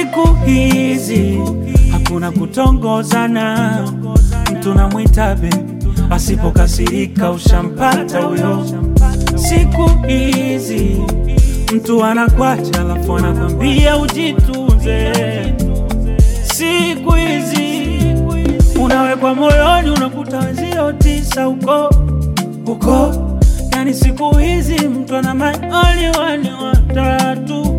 siku hizi hakuna kutongozana, mtu namwita be, asipokasirika ushampata huyo. Siku hizi mtu anakwacha, alafu anakwambia ujitunze. Siku hizi unawekwa moyoni, unakuta wenzio tisa huko huko. Yani siku hizi mtu ana maoni wani watatu.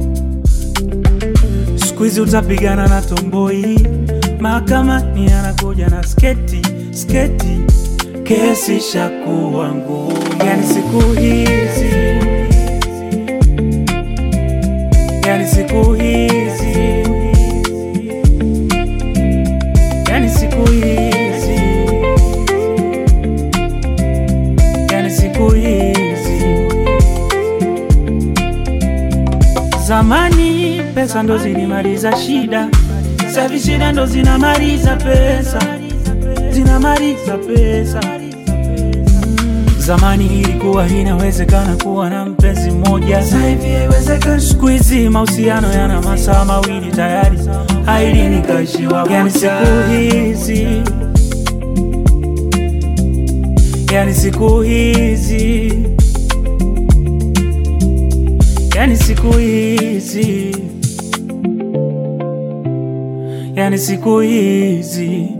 Siku hizi utapigana na tomboi, mahakamani anakuja na sketi sketi, kesi shakuwa ngumu. Yani siku hizi, yani siku hizi, yani siku hizi, yani siku hizi. Zamani pesa ndo zilimaliza shida, savi shida ndo zinamaliza pesa, zinamaliza pesa. Zamani ilikuwa inawezekana kuwa na mpenzi mmoja, sasa hivi haiwezekani. Siku hizi mahusiano yana masaa mawili tayari, haili nikaishiwa. Yani siku hizi, yani siku hizi, yani siku hizi, yani siku hizi